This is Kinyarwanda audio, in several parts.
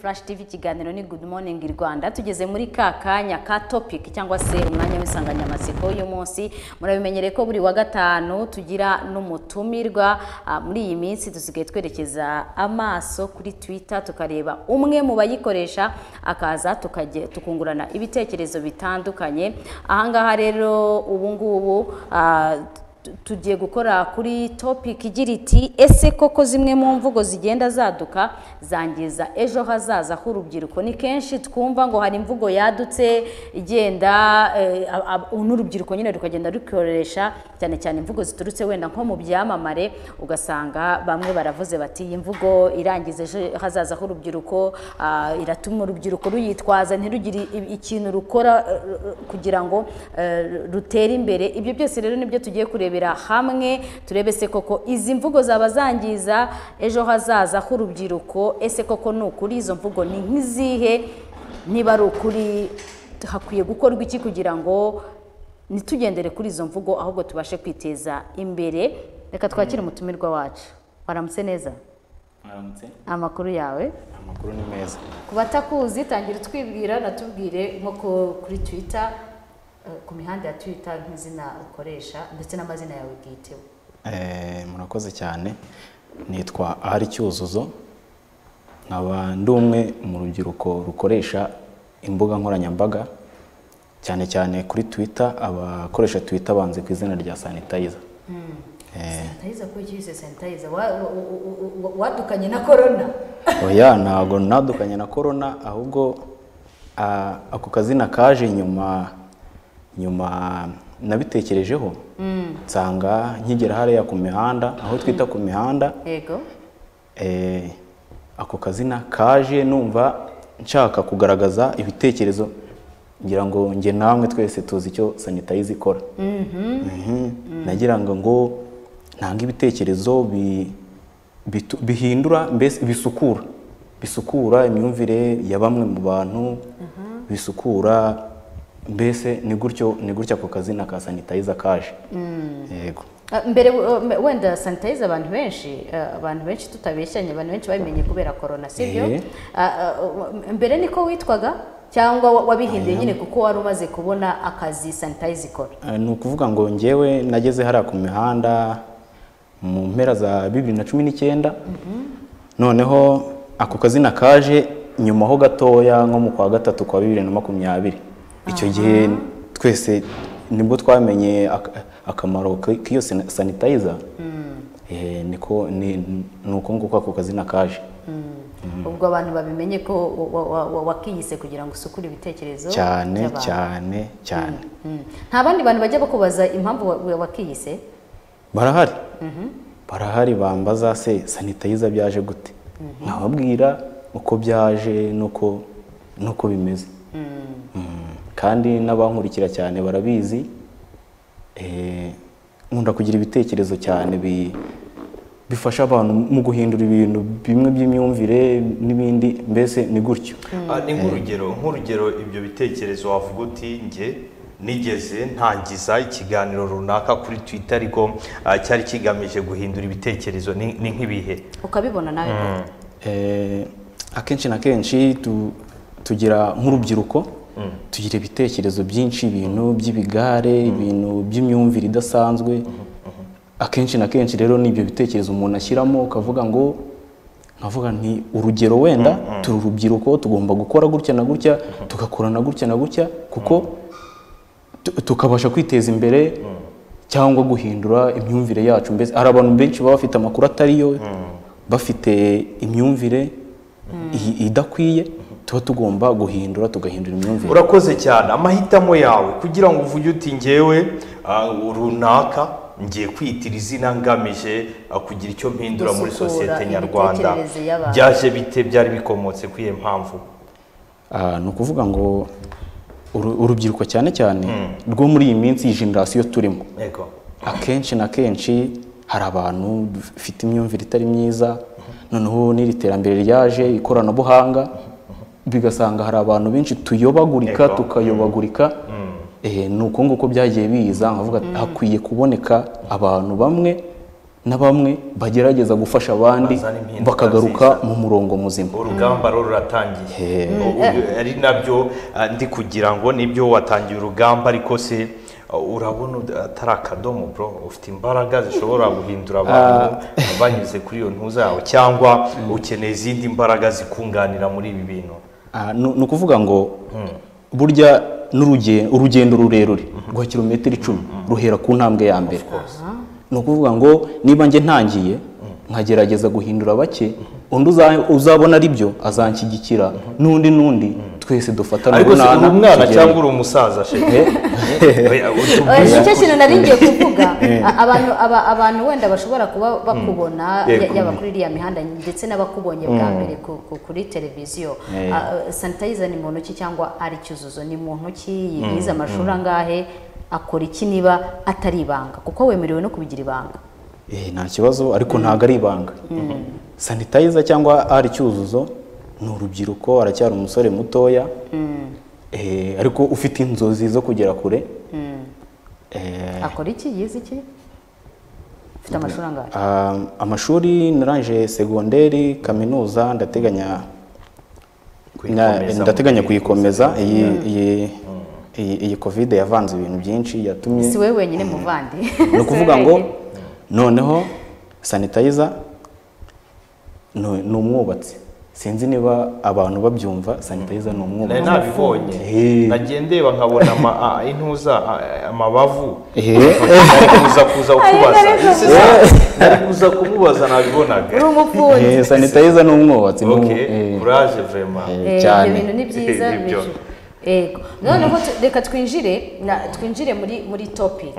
Flash TV ikiganiro ni Good Morning Rwanda tugeze muri ka kanya ka topic cyangwa se umwanya w'insanganyamatsiko y'umunsi murabimenyereye ko buri wa gatanu tugira n'umutumirwa Ah, muri iyi minsi dusigaye twerekeza amaso kuri Twitter tukareba umwe mu bayikoresha akaza tukajye tukungurana ibitekerezo bitandukanye ahangaha rero ubu ngubu ah, tu- tugiye gukora kuri topic igira iti ese koko zimwe mu mvugo zigenda zaduka zangiza ejo hazaza h'urubyiruko ni kenshi twumva ngo hari imvugo yadutse igenda eh, ab- ab- n'urubyiruko nyine rukagenda rukoresha cyane cyane imvugo ziturutse wenda nko mu byamamare ugasanga bamwe baravuze bati iyi mvugo irangiza ejo hazaza h'urubyiruko ah, iratuma urubyiruko ruyitwaza ntirugire i- ikintu rukora eh, eh, kugira ngo eh, rutere imbere ibyo byose rero nibyo tugiye kurebera hamwe turebe se koko izi mvugo zaba zangiza ejo hazaza h'urubyiruko ese koko ni ukuri izo mvugo ni nk'izihe niba ari ukuri hakwiye gukorwa iki kugira ngo ntitugendere kuri izo mvugo ahubwo tubashe kwiteza imbere reka twakire umutumirwa wacu waramutse neza mwaramutse amakuru yawe amakuru ni meza ku batakuzi tangira utwibwira natubwire nko ku- kuri twitter eh, ku mihanda ya twitter nk'izina ukoresha ndetse n'amazina yawe bwiteho Eh, murakoze cyane nitwa ahari cyuzuzo nkaba ndi umwe mu rubyiruko rukoresha imbuga nkoranyambaga cyane cyane kuri twitter abakoresha twitter banze ku izina rya sanitayiza sanitayiza kuri cyise sanitayiza wa- wa- wa- wa- wadukanye na corona oya ntabwo nadukanye na korona ahubwo ah, ako kazina kaje nyuma nyuma nabitekerejeho nsanga nkigera hariya ku mihanda aho twita ku mihanda yego eh, ako kazina kaje numva nshaka kugaragaza ibitekerezo ngira ngo njye namwe twese tuzi icyo sanitayiza ikora Mhm. nagira ngo ngo ntange ibitekerezo bi- bitu- bihindura mbese bisukura bisukura imyumvire ya bamwe mu bantu bisukura mbese ni gutyo ni gutyo ako kazina ka sanitayiza kaje yego Ah, mbere eh, wenda sanitayiza abantu benshi eh, abantu benshi tutabeshyanye abantu benshi babimenye kubera corona sibyo Eh. Ah, ah, mbere niko witwaga cyangwa wa- wabihinduye nyine kuko wari umaze kubona akazi sanitayiza ikora Eh, ni ukuvuga ngo njyewe nageze hariya ku mihanda mu mpera za bibiri na cumi n'icyenda noneho ako kazina kaje nyuma ho gatoya nko mu kwa gatatu kwa bibiri na makumyabiri icyo gihe twese nibwo twamenye ak- akamaro k- k'iyo sani- sanitayiza Eh, niko ni ni uko nguko ako kazina kaje ubwo abantu babimenye ko wa- wa- wa- wakiyise kugira ngo usukure ibitekerezo cyane by'abantu. cyane cyane Mm. nta bandi bantu bajya bakubaza impamvu wa- wa- wakiyise barahari barahari bambaza se sanitayiza byaje gute nkababwira uko byaje nuko nuko bimeze Mhm. kandi n'abankurikira cyane barabizi Eh, nkunda kugira ibitekerezo cyane bi- bifasha abantu mu guhindura ibintu bimwe by'imyumvire n'ibindi mbese ni gutyo Ah, ni nk'urugero nk'urugero ibyo bitekerezo wavuga uti njye nigeze ntangiza ikiganiro runaka kuri twitter ariko ah, cyari kigamije guhindura ibitekerezo ni ni nk'ibihe ukabibona nawe koko. Eh, akenshi na kenshi tu- tugira nk'urubyiruko tugira ibitekerezo byinshi ibintu by'ibigare ibintu by'imyumvire idasanzwe akenshi na kenshi rero ni ibyo bitekerezo umuntu ashyiramo ukavuga ngo nkavuga nti urugero wenda turi urubyiruko tugomba gukora gutya na gutya tugakora na gutya na gutya kuko tu- tukabasha kwiteza imbere cyangwa guhindura imyumvire yacu mbese hari abantu benshi baba bafite amakuru atari yo bafite imyumvire i- idakwiye tuba tugomba guhindura tugahindura imyumvire urakoze cyane amahitamo yawe kugira ngo uvuge uti njyewe ah, runaka ngiye kwitira izina ngamije ah, kugira icyo mpindura muri Gusukura sosiyete nyarwanda imitekerereze y'abantu. byaje bite byari bikomotse kuri iyo mpamvu Ah, ni ukuvuga ngo uru- urubyiruko cyane cyane rwo muri iyi minsi iyi generasiyo turimo yego akenshi na kenshi hari abantu bafite imyumvire itari myiza noneho n'iri terambere ryaje ikoranabuhanga bigasanga hari abantu benshi tuyobagurika Yego. tukayobagurika Eh, ni uko nguko byagiye biza nkavuga ati, hakwiye kuboneka abantu bamwe na bamwe bagerageza gufasha abandi Bazana impinduka bakagaruka nziza. mu murongo muzima urugamba rero ruratangiye U- ari nabyo ah, ndi kugira ngo nibyo watangiye urugamba ariko se ah, urabona ud- atari akadomo bro ufite imbaraga zishobora guhindura abantu banyuze kuri iyo ntuza yawe cyangwa ukeneye izindi mbaraga zikunganira muri ibi bintu Ah, ni ni ukuvuga ngo burya n'uruge- urugendo rurerure rwa kilometero icumi ruhera ku ntambwe ya mbere ni ukuvuga ngo niba njye ntangiye nkagerageza guhindura bake undi uza- uzabona ari byo azanshyigikira n'undi n'undi twese dufatana ariko se uri urunana, umwana tugere- cyangwa uri umusaza shehe Oya, utubwire Eh, nicyo ukuri. kintu nari ngiye kuvuga A- abantu aba- abantu wenda bashobora kuba bakubona Eh, ya- yaba kubi. kuri iriya mihanda ndetse n'abakubonye bwa mbere ku- ku- kuri televiziyo Eh. Ah, sanitayiza ni mu ntoki cyangwa ari icyuzuzo ni mu ntoki yize amashuri angahe akora iki niba atari ibanga kuko wemerewe no kubigira ibanga Eh, nta kibazo ariko ntabwo ari ibanga sanitayiza cyangwa ari cyuzuzo ni urubyiruko aracyari umusore mutoya Eh, ariko ufite inzozi zo kugera kure Eh, akora iki yize iki ufite amashuri angahe ah, amashuri narangije segonderi kaminuza ndateganya na- Kuyikomeza mu ndateganya gihe kuyikomeza iyi iyi iyi iyi covid yavanze ibintu byinshi yatumye si we wenyine muvandi ni ukuvuga ngo noneho sanitayiza ni ni umwubatsi sinzi niba abantu babyumva sanitayiza ni nari umwubatsi nabibonye Eh. nagiye ndeba nkabona ama- ah, intuza ah, amabavu Ehe. Nari kuza kuza kukubaza Ariko ariko Ese se, nari kuza kumubaza nabibonaga uri umufundi Eh, sanitayiza ni umwubatsi ni ok umu- eh, kuraje vrema Eh, Eh, cyane. ibyo bintu ni byiza Eh, nibyo. bije. Yego. noneho tu- reka twinjire na- twinjire muri muri topic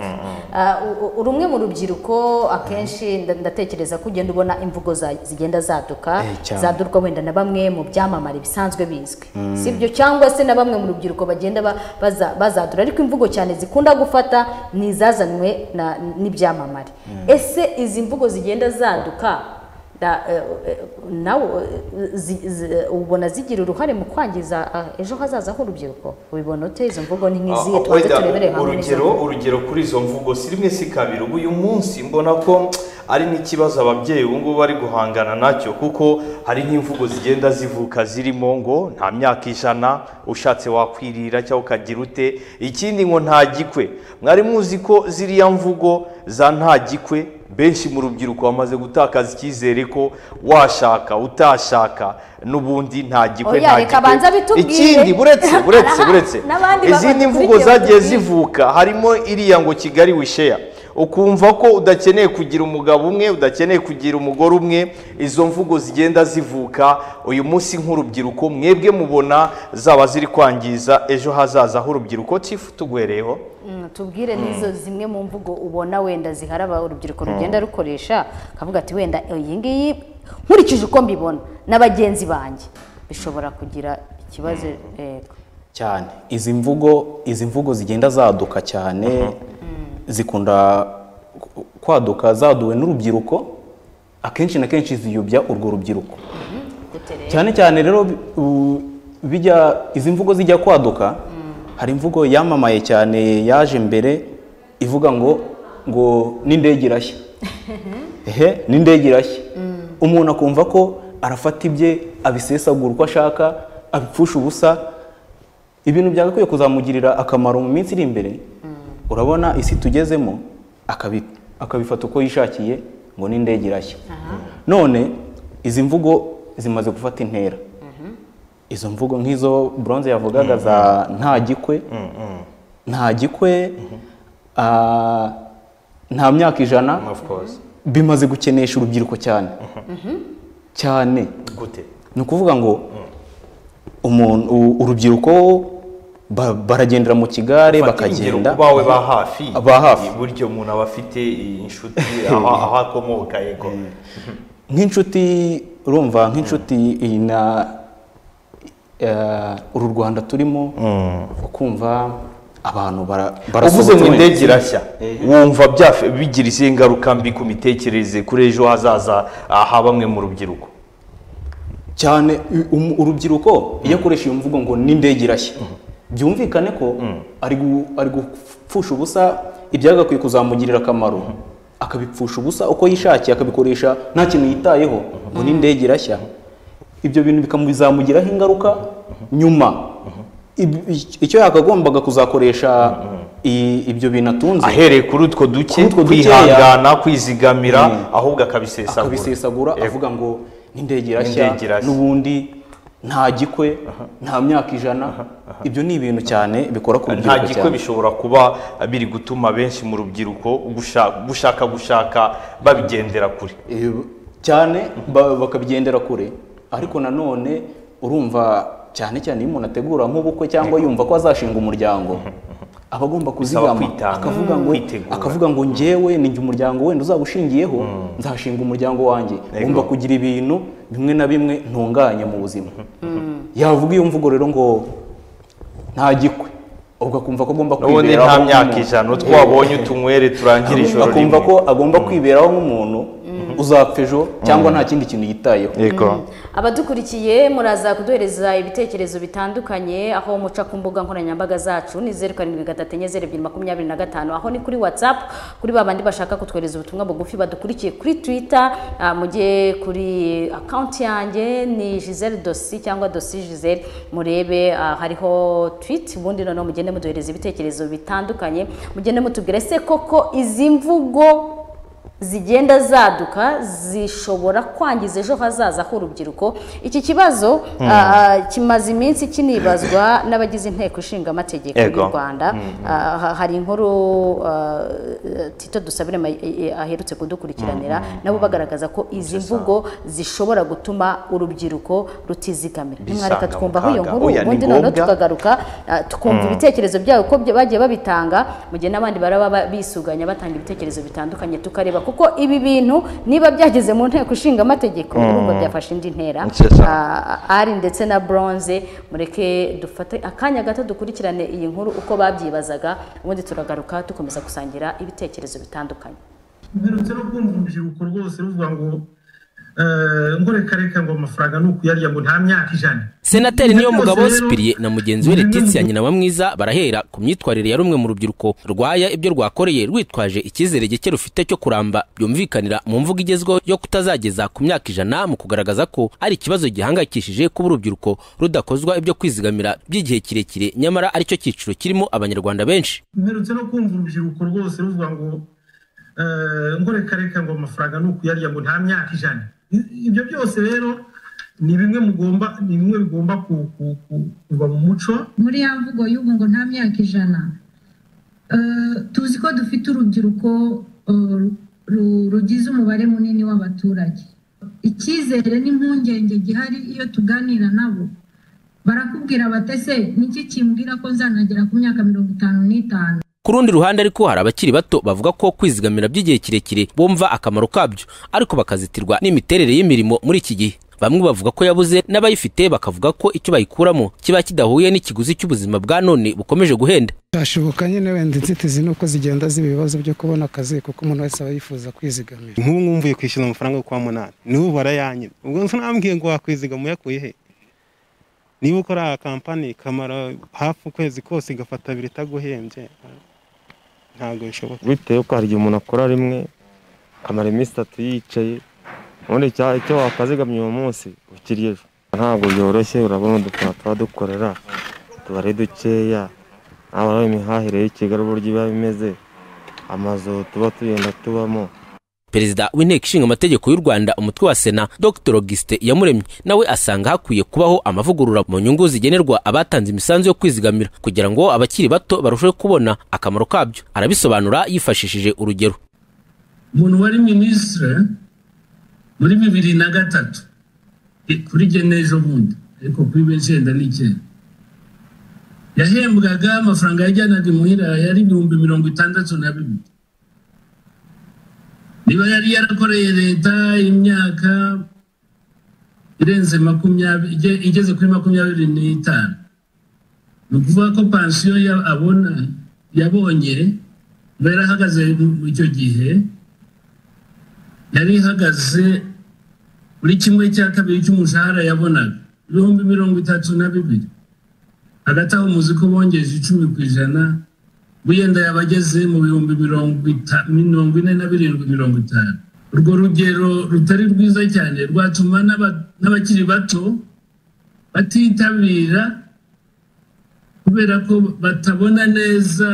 Ah, u- u- uri umwe mu rubyiruko akenshi nda- ndatekereza ko ugenda ubona imvugo za- zigenda zaduka Eh, cyane. zaduka wenda na bamwe mu byamamare bisanzwe bizwi sibyo cyangwa se na bamwe mu rubyiruko bagenda ba- baza- bazadura ariko imvugo cyane zikunda gufata ni izazanwe na- n'ibyamamare ese izi mvugo zigenda zaduka da- eh, eh, nawe eh, zi- zi- ubona zigira uruhare mu kwangiza ah, ejo hazaza h'urubyiruko ubibona ute izo mvugo ni nk'izihe Ah, twaze weda, turebere hamwe n'izo urugero urugero kuri izo mvugo si rimwe si kabiri ubu uyu munsi mbona ko ari n'ikibazo ababyeyi ubu ngubu bari guhangana nacyo kuko hari nk'imvugo zigenda zivuka zirimo ngo nta myaka ijana ushatse wakwirira cyangwa ukagira ute ikindi ngo nta gikwe mwari muzi ko ziriya mvugo za nta gikwe benshi mu rubyiruko bamaze gutakaza icyizere ko washaka utashaka n'ubundi nta gikwe Oya, nta reka abanze gikwe abitubwire. ikindi buretse buretse buretse N'abandi izindi babakurikiye mvugo zagiye batubwire. zivuka kuvuka harimo iriya ngo kigali wisheya ukumva ko udakeneye kugira umugabo umwe udakeneye kugira umugore umwe izo mvugo zigenda zivuka uyu munsi nk'urubyiruko mwebwe mubona zaba ziri kwangiza ejo hazaza h'urubyiruko tifu tugwereyeho Mm, tubwire n'izo zimwe mu mvugo ubona wenda ziharaba urubyiruko rugenda rukoresha akavuga ati wenda iyi ngiyi nkurikije uko mbibona na bagenzi banjye bishobora kugira ikibazo yego cyane izi mvugo izi mvugo zigenda zaduka cyane zikunda ku- kwaduka zaduwe n'urubyiruko akenshi na kenshi ziyobya urwo rubyiruko gute rero cyane cyane rero bi- u- bijya izi mvugo zijya kwaduka hari imvugo yamamaye cyane yaje mbere ivuga ngo ngo n'indege irashya ehe n'indege irashya umuntu akumva ko arafata ibye abisesagura uko ashaka abipfusha ubusa ibintu byagakwiye kuzamugirira akamaro mu minsi iri imbere urabona isi tugezemo akabi- akabifata uko yishakiye ngo n'indege irashya none izi mvugo zimaze gufata intera izo mvugo nk'izo bronze yavugaga za nta gikwe nta gikwe ah, nta myaka ijana of course bimaze gukenesha urubyiruko cyane cyane gute ni ukuvuga ngo umuntu u- urubyiruko ba- baragendera mu kigare bakagenda bawe ba hafi Ba hafi. buryo umuntu aba afite inshuti aho aho akomoka yego nk'inshuti urumva nk'inshuti iyi na eh, uru rwanda turimo ukumva abantu bara- uvuze barasohotse ngo wenda. indege irashya wumva byafe- bigira izihe ngaruka mbi ku mitekerereze kuri ejo hazaza ha bamwe mu rubyiruko cyane u- um- urubyiruko iyo akoresha iyo mvugo ngo n'indege irashya byumvikane ko ari gu- ari gupfusha ubusa ibyagakwiye kuzamugirira akamaro akabipfusha ubusa uko yishakiye akabikoresha nta kintu yitayeho ngo n'indege irashya ibyo bintu bikamu- bizamugiraho ingaruka nyuma Ib- icyo yakagombaga kuzakoresha i- ibyo bintu atunze ahereye kuri utwo duke Kuri utwo dukeya. kwihangana kwizigamira Mm. ahubwo akabisesagura akabisesagura Yego. avuga ngo n'indege irashya N'indege irashya." n'ubundi nta gikwe nta myaka ijana ibyo ni ibintu cyane bikora ku nta rubyiruko gikwe cyane bishobora kuba biri gutuma benshi mu rubyiruko gusha- gushaka gushaka babigendera kure Eh, cyane ba- bakabigendera kure ariko nanone urumva cyane cyane iyo umuntu ategura nk'ubukwe cyangwa yumva ko azashinga umuryango aba agomba kuzigama kwitanga, akavuga ngo kwitegura. akavuga ngo njyewe ni njye umuryango wenda uzaba ushingiyeho nzashinga umuryango wanjye ngomba kugira ibintu bimwe na bimwe ntunganye mu buzima yavuga iyo mvugo rero ngo nta gikwe ubwo akumva ko agomba n'ubundi kwiberaho nta myaka nk'umuntu. ijana twabonye utunywere turangire ijoro akumva ko agomba kwiberaho nk'umuntu uzapfa ejo cyangwa nta kindi kintu yitayeho yego abadukurikiye muraza kuduhereza ibitekerezo bitandukanye aho muca ku mbuga nkoranyambaga zacu ni zeru karindwi gatatu enye zeru ebyiri makumyabiri na gatanu aho ni kuri watsapu kuri ba bandi bashaka kutwohereza ubutumwa bugufi badukurikiye kuri twita mujye kuri akawunti yanjye ni giselle dosi cyangwa dosi giselle murebe ah, hariho twiti ubundi noneho mugende muduhereza ibitekerezo bitandukanye mugende mutubwire se koko izi mvugo zigenda zaduka zishobora kwangiza ejo hazaza h'urubyiruko iki kibazo ah, kimaze iminsi kinibazwa n'abagize inteko ishinga amategeko Ego. y'u Rwanda Ah, ha- hari inkuru ah, Tito Dusabire ma- eh, aherutse kudukurikiranira nabo bagaragaza ko izi mvugo zishobora gutuma urubyiruko rutizigamira Bisanga nimwareka twumvaho iyo mu kaga. nkuru Oya, ni ubundi noneho ngombwa. tukagaruka ah, tukumva ibitekerezo byabo uko bya- bagiye babitanga mu gihe n'abandi baraba ba- bisuganya batanga ibitekerezo bitandukanye tukareba kuko ibi bintu niba byageze mu nteko ishinga amategeko urumva byafashe indi ntera Nziza. Ah, ari ndetse na bronze mureke dufate akanya gato dukurikirane iyi nkuru uko babyibazaga ubundi turagaruka dukomeza gusangira ibitekerezo bitandukanye mperutse no kumva urubyiruko rwose ruvuga ngo eh, ngorekareka ngo amafaranga ni ukuyarya ngo nta myaka ijana senateri niyo mugabo Byose rero- sipiriye na mugenzi we letitia nyinawamwiza barahera ku myitwarire ya rumwe mu rubyiruko rwaya ibyo rwakoreye rwitwaje icyizere gike rufite cyo kuramba byumvikanira mu mvugo igezweho yo kutazageza ku myaka ijana mu kugaragaza ko ari ikibazo gihangayikishije kuba urubyiruko rudakozwa ibyo kwizigamira by'igihe kirekire nyamara aricyo cyiciro kirimo abanyarwanda benshi mperutse no kumva urubyiruko rwose ruvuga ngo eh, ngorekareka ngo amafaranga ni ukuyarya ngo nta myaka ijana I- ibyo byose rero ni bimwe mugomba ni bimwe bigomba ku- ku- ku- kuva mu muco muri ya mvugo y'ubu ngo nta myaka ijana Eh, tuzi ko dufite urubyiruko eh, ru- rugize umubare munini w'abaturage icyizere n'impungenge gihari iyo tuganira nabo barakubwira batese niki kimbwira ko nzanagera ku myaka mirongo itanu n'itanu ku rundi ruhande ariko hari abakiri bato bavuga ko kwizigamira by'igihe kirekire bumva akamaro kabyo ariko bakazitirwa n'imiterere y'imirimo muri iki gihe bamwe bavuga ko yabuze n'abayifite bakavuga ko icyo bayikuramo kiba kidahuye n'ikiguzi cy'ubuzima bwa none bukomeje guhenda byashoboka nyine wenda inzitizi ni uko zigenda ziba ibibazo byo kubona akazi kuko umuntu wese aba yifuza kwizigamira nk'ubu mwumvuye kwishyuza amafaranga yo kwa munani niwe ubara ayanyu ubwo nso nambwiye ngo wakwizigama uyakuye he niba ukora kampani ikamara hafi ukwezi kose igafata abiri itaguhembye ntabwo bishoboka bitewe ko hari igihe umuntu akora rimwe akamara iminsi itatu yicaye ubundi cya- icyo wakazigamye uwo munsi ukiri ejo ntabwo byoroshye urabona udukora tuba dukorera tuba ari dukeya haba imihahire y'i Kigali uburyo iba imeze amazu tuba tugenda tubamo perezida w'inteko ishinga amategeko y'u rwanda umutwe wa sena dr auguste iyamuremye nawe asanga hakwiye kubaho amavugurura mu nyungu zigenerwa abatanze imisanzu yo kwizigamira kugira ngo abakiri bato barusheho kubona akamaro kabyo arabisobanura yifashishije urugero umuntu wari minisitire muri bibiri na gatatu i- kuri jye n'ejo bundi ariko kuri benshi yenda n'icyenda yahembwaga amafaranga yajyanaga imuhira yari ibihumbi mirongo itandatu na bibiri niba yari yarakoreye leta imyaka irenze makumyabiri ige- igeze kuri makumyabiri n'itanu ni ukuvuga ko pansiyo ya- abona yabonye iba yarahagaze mu- mu icyo gihe yari ihagaze muri kimwe cya kabiri cy'umushahara yabonaga ibihumbi mirongo itatu na bibiri hagati aho muzi ko bongeje icumi ku ijana wenda yaba ageze mu bihumbi mirongo ita- mirongo ine na birindwi mirongo itanu urwo rugero rutari rwiza cyane rwatuma n'aba- n'abakiri bato batitabira kubera ko batabona neza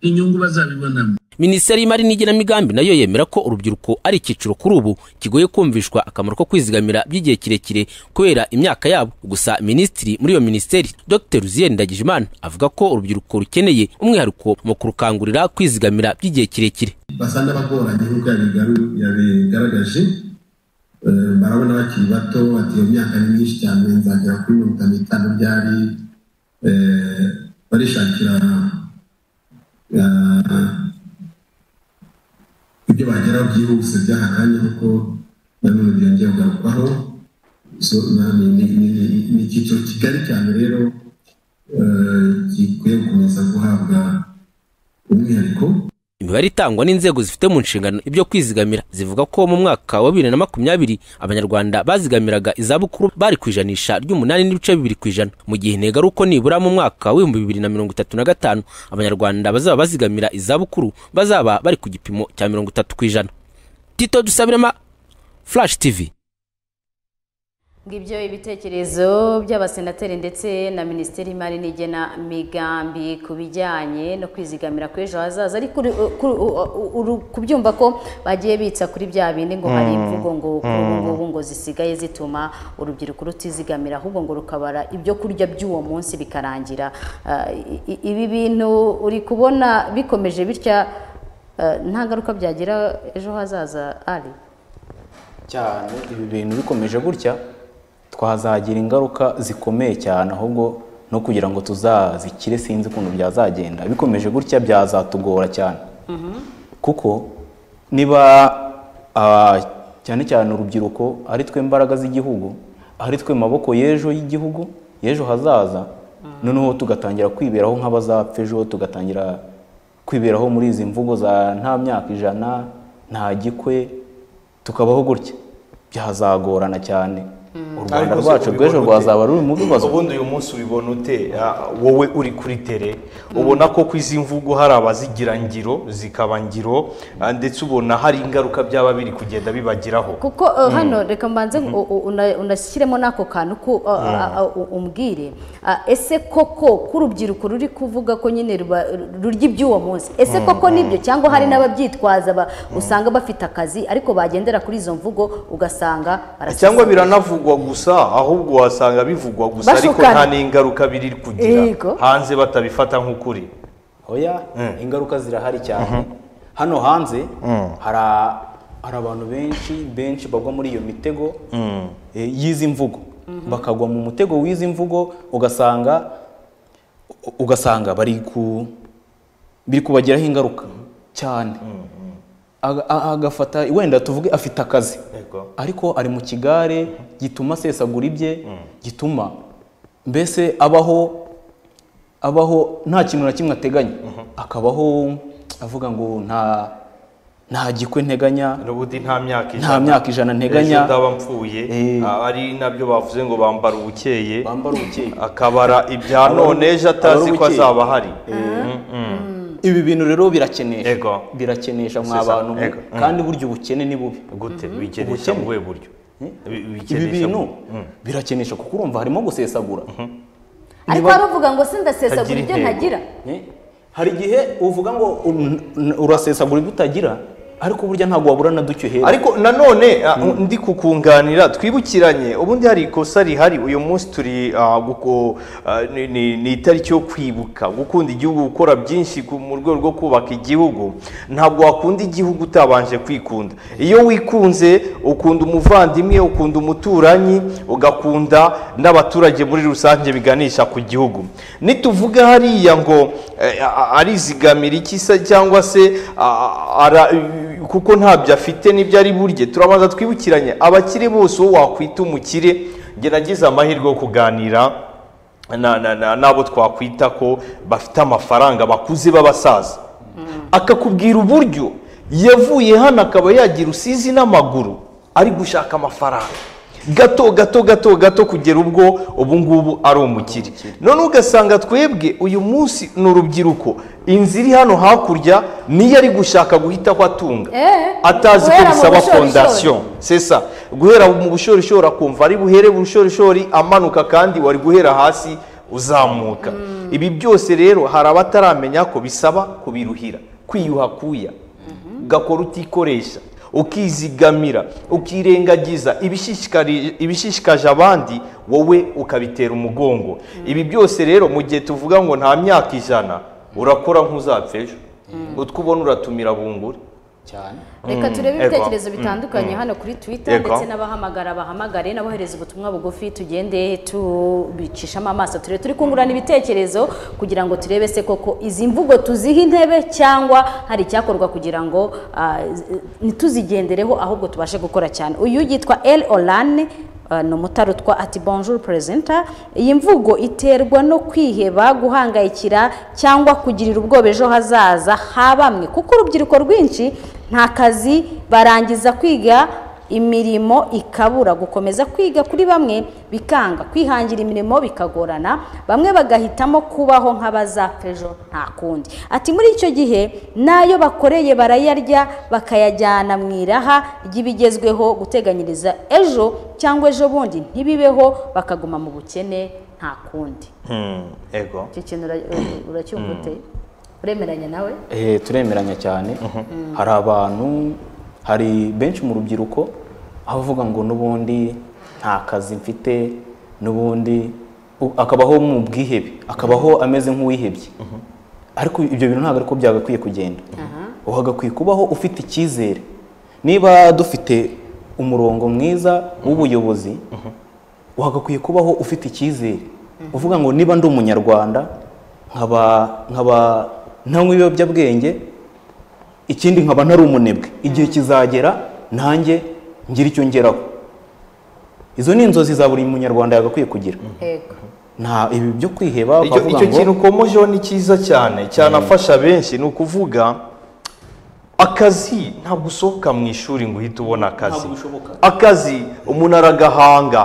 inyungu bazabibonamo minisiteri y'imari n'igenamigambi nayo yemera ko urubyiruko ari icyiciro kuri ubu kigoye kumvishwa akamaro ko kwizigamira by'igihe kirekire kubera imyaka yabo gusa minisitiri muri iyo minisiteri dr ruzier ndagijimana avuga ko urubyiruko rukeneye umwihariko mu kurukangurira kwizigamira by'igihe kirekire basa n'abagoranye nk'uko yabigaru- yabigaragaje Eh, barabona bakiri bato bati iyo myaka ni myinshi cyane nzagera kuri mirongo itanu n'itanu byari Eh, barishakira eh, ibyo bageraho byihuse by'akanya kuko nanone byongera kugarukwaho So, na- ni- ni- ni- ni icyiciro kigari cyane rero eh, gikwiye gukomeza guhabwa umwihariko imibare itangwa n'inzego zifite mu nshingano ibyo kwizigamira zivuga ko mu mwaka wa bibiri na makumyabiri abanyarwanda bazigamiraga izabukuru bari ku ijanisha ry'umunani n'ibice bibiri ku ijana mu gihe intego ari uko nibura mu mwaka w'ibihumbi bibiri na mirongo itatu na gatanu abanyarwanda bazaba bazigamira izabukuru bazaba bari ku gipimo cya mirongo itatu ku ijana tito dusabirema flash tv ngibyo ibitekerezo by'abasenateri ndetse na minisiteri y'imari n'igenamigambi ku bijyanye no kwizigamira kw'ejo hazaza ariko uri- kuri- u- u- uru- kubyumva ko bagiye bitsa kuri bya bindi ngo hari Mm. imvugo ngo kuri ubu Mm. ngubu ngo zisigaye zituma urubyiruko rutizigamira ahubwo ngo rukabara ibyo kurya by'uwo munsi bikarangira Ah, i- i- ibi bintu uri kubona bikomeje bitya ah, nta ngaruka byagira ejo hazaza ari cyane ibi bintu bikomeje gutya twazagira ingaruka zikomeye cyane ahubwo no kugira ngo tuzazikire sinzi ukuntu byazagenda bikomeje gutya byazatugora cyane kuko niba ah, cyane cyane urubyiruko ari twe mbaraga z'igihugu ari twe maboko y'ejo y'igihugu y'ejo hazaza noneho tugatangira kwiberaho nk'abazapfa ejo tugatangira kwiberaho muri izi mvugo za nta myaka ijana nta gikwe tukabaho gutya byazagorana cyane u rwanda Ariko se rwacu ubibona rw'ejo ute? rwazaba ruri mu bibazo ubundi uyu munsi ubibona ute Ah, wowe uri kuri tere ubona ko ku izi mvugo hari abazigira ngiro zikaba ngiro ah, ndetse ubona hari ingaruka byaba biri kugenda bibagiraho kuko uh, Mm. hano reka mbanze u- u- una- unashyiremo n'ako kantu ko uh, uh, uh, u- umbwire Ah, ese koko k'urubyiruko ruri kuvuga ko nyine ruba- rurya iby'uwo munsi ese Mm, koko mm, nibyo cyangwa hari n'ababyitwaza ba- usanga bafite akazi ariko bagendera kuri izo mvugo ugasanga barasize. cyangwa biranavugwa gusa ahubwo wasanga bivugwa gusa ariko Bashukana. nta n'ingaruka biri kugira Yego. hanze batabifata nk'ukuri oya ingaruka zirahari cyane hano hanze hari a- hari abantu benshi benshi bagwa muri iyo mitego eh, y'izi mvugo bakagwa mu mutego w'izi mvugo ugasanga u- ugasanga bari ku biri kubagiraho ingaruka cyane Aga- a- agafata wenda tuvuge afite akazi ariko ari mu kigare gituma asesagura ibye gituma mbese abaho abaho nta kintu na kimwe ateganya akabaho avuga ngo nta nta gikwe nteganya n'ubundi nta myaka ijana Nta myaka ijana nteganya. ejo ndaba mpfuye Ah, ari nabyo bavuze ngo bambara ubukeye bambara ubukeye akabara ibya Abara- none ejo atazi abara ko ubukeye. azaba ahari ibi bintu rero birakenesha birakenesha mwa C'est ça. bantu mwe. Ego. Mm. kandi burya ubukene ni bubi gute bikenesha mu buhe buryo ibi bikenesha bintu mu- Mm. birakenesha kuko urumva harimo gusesagura ariko Niba- bavuga ngo sindasesagura ibyo ntagira Eh? hari igihe uvuga ngo un- un- urasesagura ibyo utagira ariko burya ntabwo wabura na duke uhera ariko nanone ah, ndi kukunganira twibukiranye ubundi hari ikosa rihari uyu munsi turi ah, guko- ah, ni- ni ni itariki yo kwibuka gukunda igihugu gukora byinshi ku- mu rwego rwo kubaka igihugu ntabwo wakunda igihugu utabanje kwikunda iyo wikunze ukunda umuvandimwe ukunda umuturanyi ugakunda n'abaturage muri rusange biganisha ku gihugu nituvuga hariya ngo eh, a- arizigamira iki se cyangwa se ah, ara- kuko ntabyo afite n'ibyo ari burye turabanza twibukiranye abakire bose uwo wakwita umukire gerageza amahirwe yo kuganira na- na- na- n'abo twakwita ko bafite amafaranga bakuze b'abasaza akakubwira uburyo yavuye hano akaba yagira usizi n'amaguru ari gushaka amafaranga gato gato gato gato kugera ubwo ubu ngubu ari umukire none ugasanga twebwe uyu munsi ni urubyiruko inzu iri hano hakurya niyo ari gushaka guhita aho atunga atazi ko guhera mu bisaba bushorishori. fondasiyo sesa guhera mu bushorishori akumva ari buhere bushorishori amanuka kandi wari guhera hasi uzamuka ibi byose rero hari abataramenya ko bisaba kubiruhira kwiyuha kuya ugakora utikoresha ukizigamira ukirengagiza ibishishikari- ibishishikaje abandi wowe ukabitera umugongo ibi byose rero mu gihe tuvuga ngo nta myaka ijana urakora nk'uzapfa ejo utwo ubona uratumira bunguri cyane reka turebe ibitekerezo bitandukanye hano kuri twitter Yego. ndetse n'abahamagara bahamagare n'abohereza ubutumwa bugufi tugende tubicishamo amaso turebe turi kungurana ibitekerezo kugira ngo turebe se koko izi mvugo tuziha intebe cyangwa hari icyakorwa kugira ngo ah, z- ntituzigendereho ahubwo tubashe gukora cyane uyu yitwa el orane ah, ni umutarutwa ati bonjour presenta iyi mvugo iterwa no kwiheba guhangayikira cyangwa kugirira ubwoba ejo hazaza ha bamwe kuko urubyiruko rwinshi nta kazi barangiza kwiga imirimo ikabura gukomeza kwiga kuri bamwe bikanga kwihangira imirimo bikagorana bamwe bagahitamo kubaho nk'abazapfa ejo nta kundi ati muri icyo gihe n'ayo bakoreye barayarya bakayajyana mu iraha ry'ibigezweho guteganyiriza ejo cyangwa ejo bundi ntibibeho bakaguma mu bukene nta kundi ego icyo kintu ura- uracyumva ute uremeranya nawe Eh, turemeranya cyane hari abantu hari benshi mu rubyiruko aho avuga ngo n'ubundi nta kazi mfite n'ubundi u- akabaho mu bwihebe akabaho ameze nk'uwihebye ariko ibyo bintu ntabwo ariko byagakwiye kugenda uhagakwiye kubaho ufite icyizere niba dufite umurongo mwiza w'ubuyobozi uhagakwiye kubaho ufite icyizere uvuga ngo niba ndi umunyarwanda nkaba nkaba ntanywa ibiyobyabwenge ikindi nkaba ntari umunebwe igihe kizagera nanjye ngira icyo ngeraho izo ni inzozi za buri munyarwanda yagakwiye kugira Yego. nta ibi byo kwiheba icyo ukavuga icyo ngo- kintu ukomojeho ni cyiza cyane cyanafasha benshi ni ukuvuga akazi ntabwo usohoka mu ishuri ngo uhite ubona akazi Ntabwo bishoboka. akazi umuntu aragahanga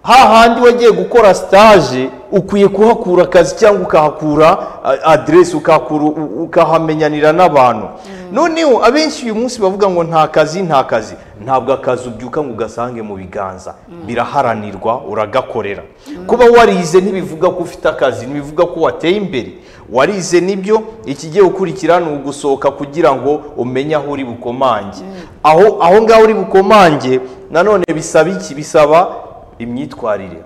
hahandi wagiye gukora sitaje ukwiye kuhakura akazi cyangwa ukahakura a- aderesi ukahakura u- ukahamenyanira n'abantu noneho abenshi uyu munsi bavuga ngo nta kazi nta kazi ntabwo akazi ubyuka ngo ugasange mu biganza biraharanirwa uragakorera kuba warize ntibivuga ko ufite akazi ntibivuga ko wateye imbere warize nibyo ikigiye gukurikira ni ugusohoka kugira ngo umenye aho uri bukomange aho aho ngaho uri bukomange nanone bisaba iki bisaba imyitwarire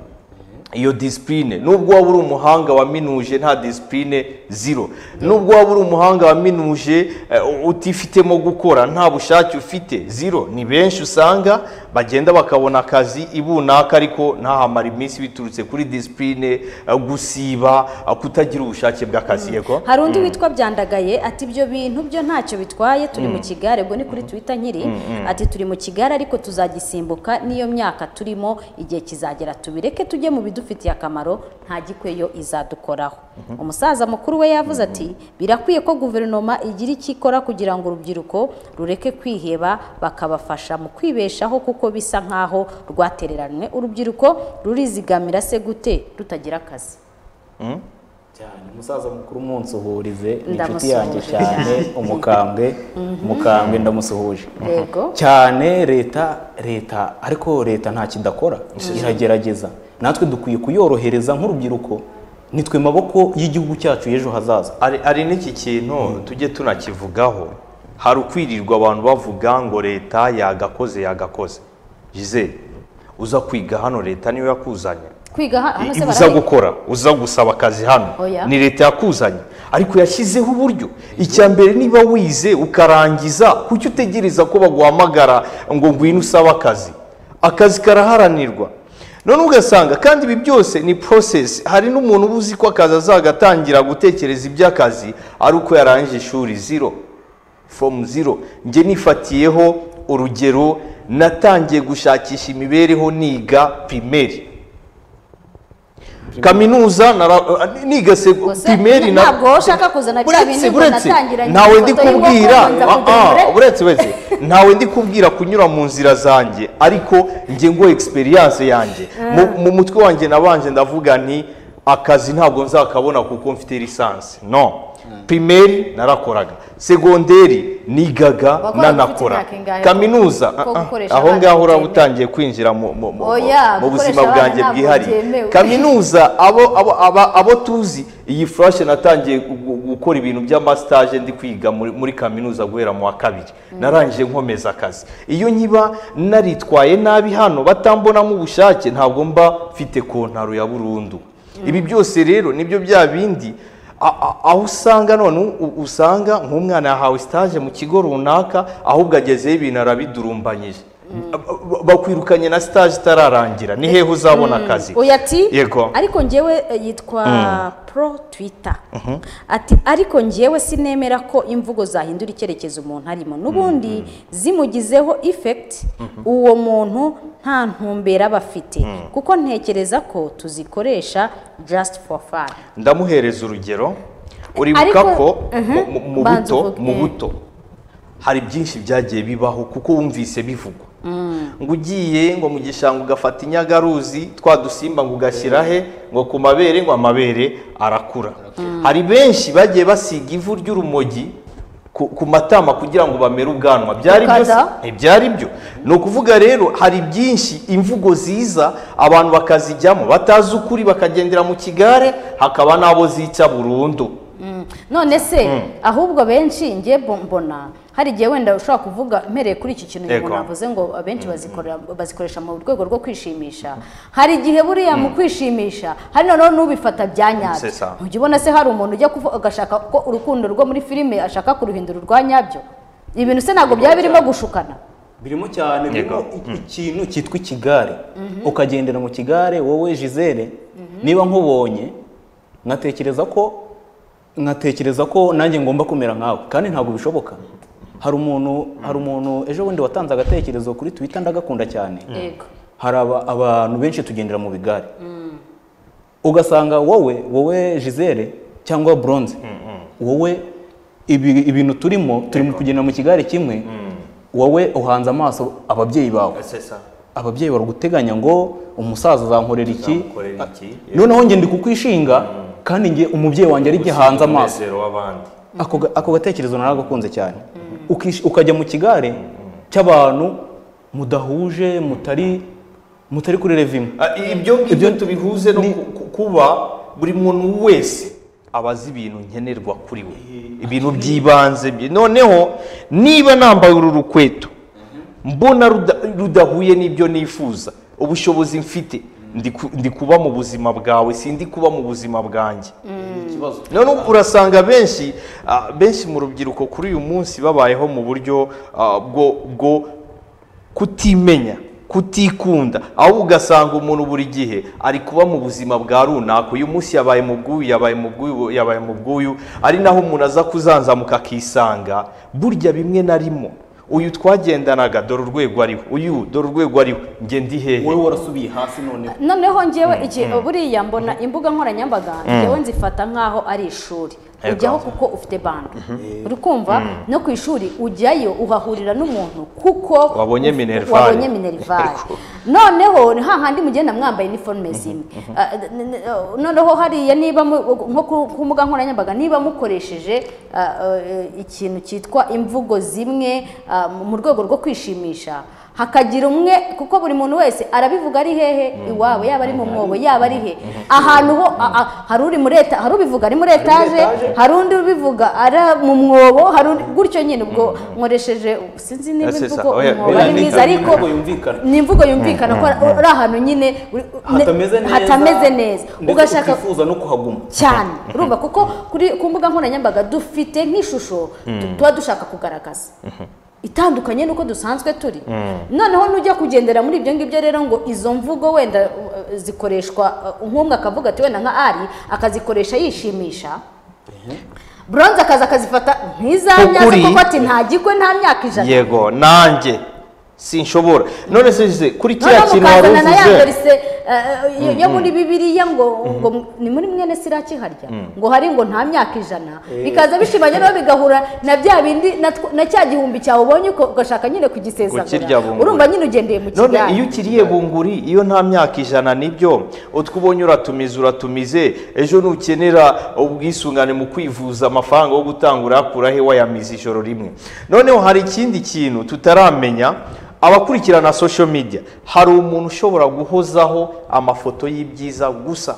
iyo disipurine nubwo waba uri umuhanga wa minuje nta disipurine ziro nubwo waba uri umuhanga wa minuje eh, utifitemo gukora nta bushake ufite ziro ni benshi usanga bagenda bakabona akazi ibunaka ariko ntahamara iminsi biturutse kuri disipurine eh, gusiba eh, kutagira ubushake bw'akazi yego hari undi witwa byandagaye ati ibyo bintu byo ntacyo bitwaye turi mu Mm. kigare ubwo ni kuri twitter nkiri Mm, mm. ati turi mu kigare ariko tuzagisimbuka n'iyo myaka turimo igihe kizagera tubireke tujye mu bidufitiye akamaro nta gikweyo izadukoraho umusaza mukuru we yavuze ati birakwiye ko guverinoma igira icyo ikora kugira ngo urubyiruko rureke kwiheba bakabafasha mu kwibeshaho kuko bisa nk'aho rwatereranywe urubyiruko rurizigamira se gute rutagira akazi cyane umusaza mukuru umunsuhurize ni inshuti Ndamusuhuje yanjye cyane cyane. umukambwe Mhm. umukambwe ndamusuhuje Yego. cyane leta leta ariko leta nta kidakora iragerageza natwe dukwiye kuyorohereza nk'urubyiruko nitwe maboko y'igihugu cyacu y'ejo hazaza hari hari n'iki kintu tujye tunakivugaho hari ukwirirwa abantu bavuga ngo leta yagakoze yagakoze jizere uza kwiga hano leta niyo yakuzanye kwiga ha- hano se uza barahiga gukora uza gusaba akazi hano Oya. ni leta yakuzanye ariko yashyizeho uburyo icya mbere niba wize ukarangiza kuki utegereza ko baguhamagara ngo ngwino usabe akazi akazi karaharanirwa none ugasanga kandi ibi byose ni process hari n'umuntu uba uzi ko akazi azagatangira gutekereza iby'akazi ari uko yarangije ishuri zero fomu zero njye nifatiyeho urugero natangiye gushakisha imibereho niga pirimeri kaminuza nara- niga segu- primeri na ntabwo wowe ushaka kuzana bya bindi ngo natangiranye ntawe ndi kubwira aha uretse uretse ntawe ndi kubwira kunyura mu nzira zanjye ariko nge ngo egisperiyanse yanjye Mu- mu mutwe wanjye nabanje ndavuga nti akazi ntabwo nzakabona kuko mfite lisansi no primeri narakoraga segonderi nigaga Wakoraga nanakora ufite imyaka ingahe? kaminuza Ko ah, ah, gukoresha aho abana ngaho uraba bitemewe. utangiye kwinjira mu mu- mu- Oya, mu buzima gukoresha abana bwanjye ntabwo bwihariye byemewe. kaminuza abo abo aba- abo tuzi iyi furashi natangiye gu- gu- gukora ibintu by'amasitaje ndi kwiga muri muri kaminuza guhera mu wa kabiri narangije nkomeza akazi iyo nkiba naritwaye nabi hano batambonamo ubushake ntabwo mba mfite kontaro ya burundu ibi byose rero nibyo bya bindi a- a- aho usanga none u- usanga nk'umwana yahawe sitaje mu kigo runaka ahubwo agezeyo ibintu arabidurumbanyije Ba- bakwirukanye na sitaje itararangira ni hehe uzabona akazi oya ati yego ariko njyewe eh, yitwa Mm. pro twitter ati ariko njyewe sinemera ko imvugo zahindura icyerekezo umuntu arimo n'ubundi zimugizeho effect uwo muntu nta ntumbera aba afite kuko ntekereza ko tuzikoresha just for fun ndamuhereza urugero uribuka Ariko- ko Mhm. mu- mu- mu Banza buto uvuge. mu buto hari byinshi byagiye bibaho kuko wumvise bivugwa ngo ugiye ngo mu gishanga ugafata inyagaruzi twa dusimba ngo ugashyira he ngo ku mabere ngo amabere arakura hari benshi bagiye basiga ivu ry'urumogi ku ku matama kugira ngo bamere ubwanwa byari byo se? Ukada? ntibyari byo ni ukuvuga rero hari byinshi imvugo ziza abantu bakazijyamo batazi ukuri bakagendera mu kigare hakaba n'abo zica burundu Mm. none se ahubwo benshi njye bo- mbona hari igihe wenda ushobora kuvuga mpereye kuri iki kintu Yego. umuntu avuze ngo abenshi bazikorera- bazikoresha mu rwego rwo kwishimisha hari igihe buriya mu kwishimisha hari noneho n'ubifata bya nyabyo C'est ça. ujya ubona se hari umuntu ujya kuvu- agashaka ko urukundo rwo muri filime ashaka kuruhindura urwa nyabyo ibintu se ntabwo byaba birimo gushukana birimo cyane birimo i- ikintu cyitwa ikigare ukagendera mu kigare wowe jizere niba nkubonye nkatekereza ko nkatekereza ko nanjye ngomba kumera nkawe kandi ntabwo bishoboka hari umuntu hari umuntu ejo bundi watanze agatekerezo kuri twita ndagakunda cyane yego hari aba- abantu benshi tugendera mu bigare ugasanga wowe wowe jizere cyangwa bronze wowe ibi- ibintu turimo turimo kugenda mu kigare kimwe wowe uhanze amaso ababyeyi bawe ababyeyi baraguteganya ngo umusaza azankorera iki Uzamukorera iki? Ah, noneho njye ndi kukwishinga kandi njye umubyeyi wanjye ari njye hanze amaso umunezero w'abandi ako ga- ako gatekerezo naragakunze cyane Ukish- ukajya mu kigare cy'abantu mudahuje mutari mutari kuri revimwe Ah, ibyo ngibyo tubihuze no ku- ku- kuba buri muntu wese abazi ibintu nkenerwa kuri we ibintu by'ibanze bye. noneho niba nambaye uru rukweto mbona ruda- rudahuye n'ibyo nifuza ubushobozi mfite ndi ku- ndi kuba mu buzima bwawe sindi kuba mu buzima bwanjye none ubu urasanga benshi ah, benshi mu rubyiruko kuri uyu munsi babayeho mu buryo ah, bwo bwo kutimenya kutikunda ahubwo ugasanga umuntu buri gihe ari kuba mu buzima bwa runaka uyu munsi yabaye mu bw'uyu yabaye mu bw'uyu yabaye mu bw'uyu ari naho umuntu aza kuzanzamuka akisanga burya bimwe na rimwe uyu twagendanaga dore urwego ariho uyu dore urwego ariho njye ndi hehe wowe warasubiye hasi noneho noneho njyewe iki buriya mbona imbuga nkoranyambaga njyewe nzifata nk'aho ari ishuri Yego. ujyaho kuko ufite bando uri kumva no ku ishuri ujyayo uhahurira n'umuntu kuko Wabonye uf- Minerval. wabonye minerivare noneho ni hahandi mugenda mwambaye iniforume zimwe Ah, n- n- ah, noneho hariya niba mu- nko ku- ku mbuga nkoranyambaga niba mukoresheje ah, eh, ikintu cyitwa imvugo zimwe ah, mu- mu rwego rwo kwishimisha hakagira umwe kuko buri muntu wese arabivuga ari hehe iwabo yaba ari mu mwobo yaba ari he ahantu ho a- a- hari uri muri eta hari ubivuga ari muri etaje hari undi ubivuga ari mu mwobo hari undi gutyo nyine ubwo nkoresheje sinzi niba Ese sa, imvugo oya, umwobo oya, ari ni- mwiza ariko imvugo yumvikana. ni imvugo yumvikana ko uri ahantu nyine uri- hatameze neza hatameze neza ndetse ugashaka ukifuza no kuhaguma cyane urumva kuko kuri ku mbuga nkoranyambaga dufite nk'ishusho tu- tuba dushaka kugaragaza itandukanye n'uko dusanzwe turi noneho nujya kugendera muri ibyo ngibyo rero ngo izo mvugo wenda uh, zikoreshwa uh, nk'umwe akavuga ati wenda nka ari akazikoresha yishimisha buronze akaza akazifata nk'izanyazo Kukuri. kuko ati ntagikwe nta myaka ijana yego nanjye sinshobora none se Jose, kuri kiriya noneho kintu wari mukazana na ya uvuze dorise eh, yo- yo muri bibiliya ngo ngo ni muri mwene siraki harya ngo hari ngo nta myaka ijana Eh. bikaza bishimanye nawe bigahura na bya bindi na tw- na cya gihumbi cyawe ubonye uko- ugashaka nyine Kukirya kugisezagura bunguri. urumva nyine ugendeye mu none kigali iyo ukiriye bunguri iyo nta myaka ijana nibyo utwo ubonye uratumiza uratumize ejo nukenera ubwisungane mu kwivuza amafaranga yo gutanga urakura he wayamiza ijoro rimwe noneho hari ikindi kintu tutaramenya abakurikirana social media hari umuntu ushobora guhozaho amafoto y'ibyiza gusa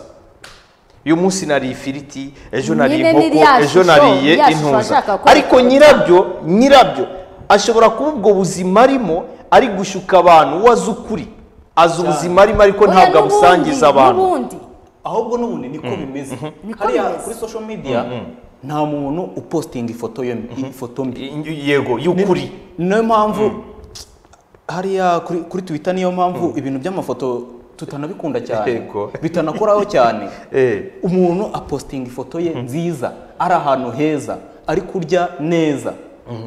uyu munsi nariye ifiriti ejo Nyine nariye ni inkoko rya ejo shusho, nariye rya shusho intuza ashaka ko- ariko nyirabyo nyirabyo ashobora kuba ubwo buzima arimo ari gushuka abantu uwo azi ukuri azi ubuzima arimo ariko Oya, ntabwo n'ubundi, abusangiza abantu n'ubundi ahubwo n'ubundi niko bimeze hariya kuri social media nta muntu upostinga ifoto yo ifoto mbi yego y'ukuri niyo mpamvu hariya kuri kuri twitter niyo mpamvu ibintu by'amafoto tutanabikunda cyane Yego. bitanakoraho cyane Eh. umuntu apostinga ifoto ye nziza ari ahantu heza ari kurya neza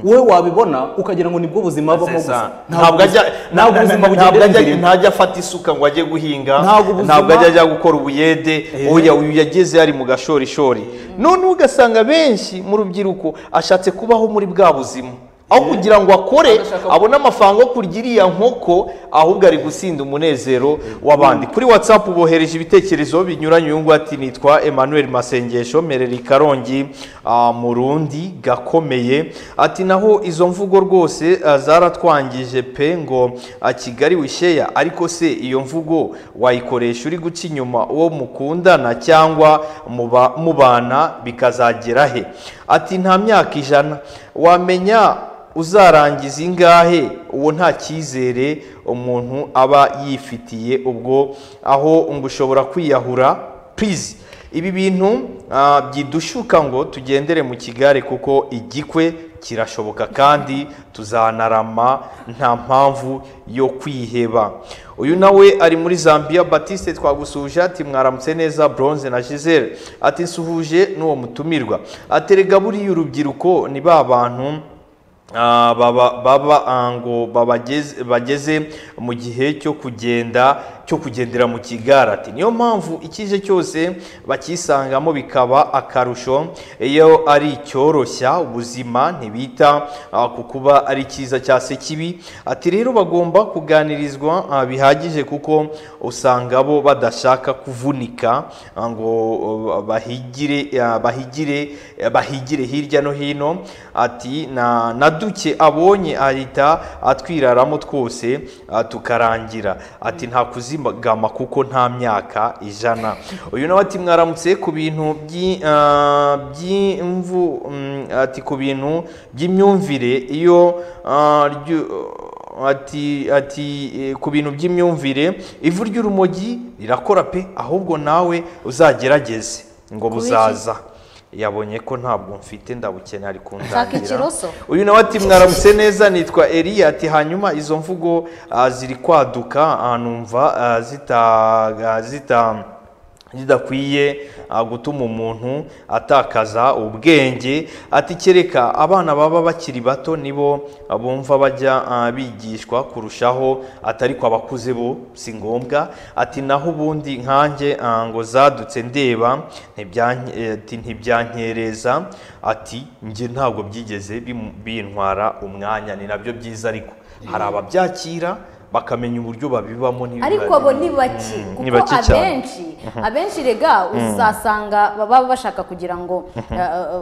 wowe wabibona ukagira ngo nibwo buzima abamo gusa ntabwo ajya ntabwo ubuzima bugenda ajya- imbere. ntabwo ajya afata isuka ngo ajye guhinga Ntabwo ubuzima- ntabwo ajya ajya gukora ubuyede oya uyu yageze yari mu gashorishori noneho ugasanga benshi mu rubyiruko ashatse kubaho muri bwa buzima aho kugira ngo akore abone amafaranga yo kurya iriya nkoko ahubwo ari gusinda umunezero w'abandi kuri watsapu bohereje ibitekerezo binyuranye uyu nguyu ati nitwa emmanuel masengesho mereri karongi ah, mu rundi gakomeye ati naho izo mvugo rwose ah, zaratwangije pe ngo ah, kigali wisheya ariko se iyo mvugo wayikoresha uri guca inyuma uwo mukundana cyangwa muba- mubana bikazagera he ati nta myaka ijana wamenya uzarangiza ingahe uwo nta cyizere umuntu aba yifitiye ubwo aho ngo ushobora kwiyahura purizi ibi bintu ah, byidushuka ngo tugendere mu kigare kuko igikwe kirashoboka kandi tuzanarama nta mpamvu yo kwiheba uyu nawe ari muri zambia batiste twagusuje ati mwaramutse neza bronze na giselle ati nsuhuje n'uwo mutumirwa aterega buriya urubyiruko ni ba bantu Ah, baba baba ah, ngo babageze bageze mu gihe cyo kugenda cyo kugendera mu kigare ati niyo mpamvu ikije cyose bakisangamo bikaba akarusho iyo ari icyoroshya ubuzima ntibita ah, ku kuba ari cyiza cyangwa se kibi ati rero bagomba kuganirizwa ah, bihagije kuko usanga bo badashaka kuvunika ah, ngo ah, bahigire ah, bahigire eh, bahigire hirya no hino ati na na duke abonye ahita atwiraramo twose ah, tukarangira ati nta kuzigama kuko nta myaka ijana uyu nawe ati mwaramutse ku bintu by'i- ah, by'imvu mm, ati ku bintu by'imyumvire iyo ah, ryu- ati ati eh, ku bintu by'imyumvire ivu ry'urumogi rirakora pe ahubwo nawe uzagerageze ngo Kubiki? buzaza yabonye ko ntabwo mfite ndabukeneye ari Shaka kundangira ikiroso uyu nawe ati mwaramutse neza nitwa Eliya ati hanyuma izo mvugo ah, ziri kwaduka ah, numva ah, zita ah, zita zidakwiye ah, gutuma umuntu atakaza ubwenge ati kereka abana baba bakiri bato nibo ah, bumva bajya ah, bigishwa kurushaho atari ko abakuze bo si ngombwa ati naho ubundi nkanjye ah, ngo zadutse ndeba ntibyank- eh, ati ntibyankereza ati njye ntabwo byigeze bimu- bintwara umwanya ni nabyo byiza ariko hari ababyakira bakamenya uburyo babibamo n'ibiba- ariko abo ni bake Mm, ni kuko bake cyane. abenshi Mhm. abenshi rega Mhm. uzasanga baba bashaka kugira ngo Mhm. eh, eh,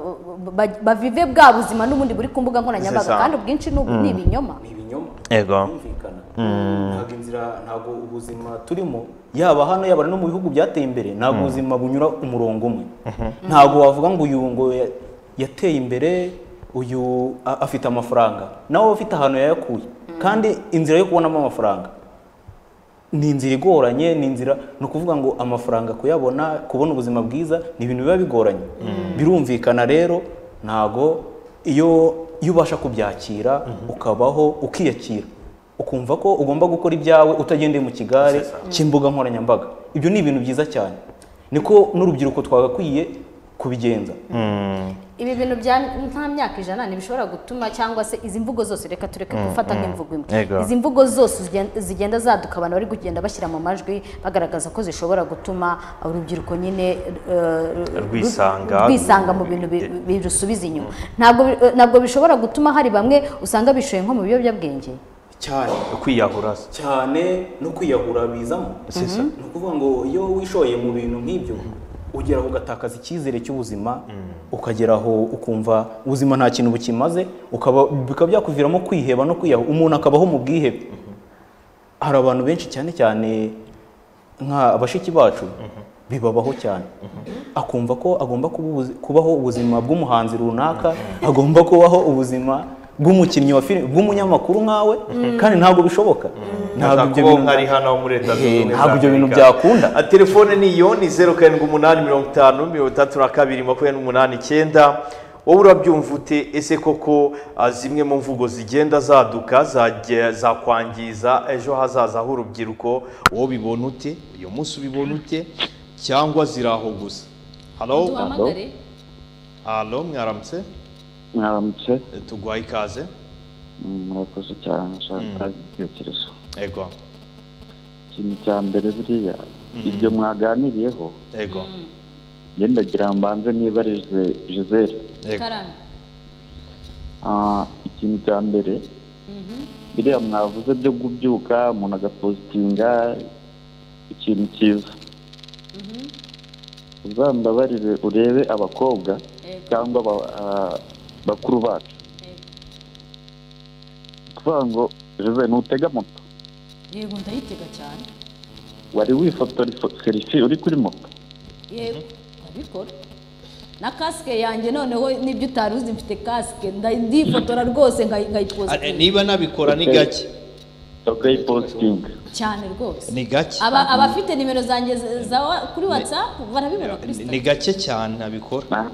ba- bavive bwa buzima n'ubundi buri ku mbuga nkoranyambaga Sesa. kandi ubwinshi ni ubu- ni Mm. ibinyoma Ego. ntabwo inzira ntabwo ubuzima turimo yaba hano yaba no mu bihugu byateye imbere ntabwo Mm. ubuzima bunyura umurongo umwe ntabwo wavuga ngo uyu ngo ya- yateye imbere uyu a- afite amafaranga nawe aba afite ahantu yayakuye kandi inzira yo kubonamo amafaranga ni inzira igoranye ni inzira ni ukuvuga ngo amafaranga kuyabona kubona ubuzima bwiza ni ibintu biba bigoranye birumvikana rero ntago iyo iyo ubasha kubyakira ukabaho ukiyakira ukumva ko ugomba gukora ibyawe utagendeye mu kigare cy'imbuga nkoranyambaga ibyo ni ibintu byiza cyane niko n'urubyiruko twagakwiye kubigenza ibi bintu bya nta myaka ijana ntibishobora gutuma cyangwa se izi mvugo zose reka tureke Mm, gufata mm. nk'imvugo imwe Yego. izi mvugo zose zigen- zigenda zaduka abantu bari kugenda bashyira mu majwi bagaragaza ko zishobora gutuma urubyiruko nyine eh, Rwisanga. rwisanga mu bintu bi- birusubiza inyuma ntabwo bi- eh, ntabwo bishobora gutuma hari bamwe usanga bishoye nko mu biyobyabwenge cyane kwiyahura cyane no kwiyahura bizamo Sisa. ni ukuvuga ngo iyo wishoye mu bintu nk'ibyo ugera aho ugatakaza icyizere cy'ubuzima ukagera aho ukumva ubuzima nta kintu bukimaze ukaba bikaba byakuviramo kwiheba no kwiyahu umuntu akabaho mu bwihebe hari abantu benshi cyane cyane nka bashiki bacu bibabaho cyane akumva ko agomba kuba ubuzi- kubaho ubuzima bw'umuhanzi runaka agomba kubaho ubuzima bw'umukinnyi wa filime bw'umunyamakuru nkawe kandi ntabwo bishoboka ntabwo ibyo kubaho bintu nkari hano muri leta zunze Ehe, ubumwe ntabwo ibyo bintu z'Amerika. byakunda Ah, telefone ni iyo ni zeru karindwi umunani mirongo itanu mirongo itandatu na kabiri makumyabiri n'umunani icyenda wowe urabyumva ute ese koko ah, zimwe mu mvugo zigenda zaduka zajya- zakwangiza ejo hazaza h'urubyiruko wowe bibona ute uyu munsi ubibona ute cyangwa ziri aho gusa halo duhamagare halo mwaramutse mwaramutse tuguhaye ikaze Mm, murakoze cyane nshaka ibitekerezo ego ikintu cya mbere buriya ibyo mwaganiriyeho ego njye ndagira ngo mbanze nibarize gisele karame ikintu cya mbere biriya mwavuze byo kubyuka umuntu agapositinga ikintu cyiza uzambabarire urebe abakobwa cyangwa aba- ah, bakuru bacu ni ukuvuga ngo gisele ntutega moto yego ndayitega cyane wari wifotora serifi uri kuri moto yego ndabikora na kasike yanjye noneho nibyo utari uzi mfite kasike nda- ndifotora rwose nkayi- Ah, nkayipozitiva niba nabikora ni gake ukayipositinga cyane rwose ni gake Aba- abafite nimero zanjye z- za wa- kuri watsapu barabibona kuri ni gake cyane nabikora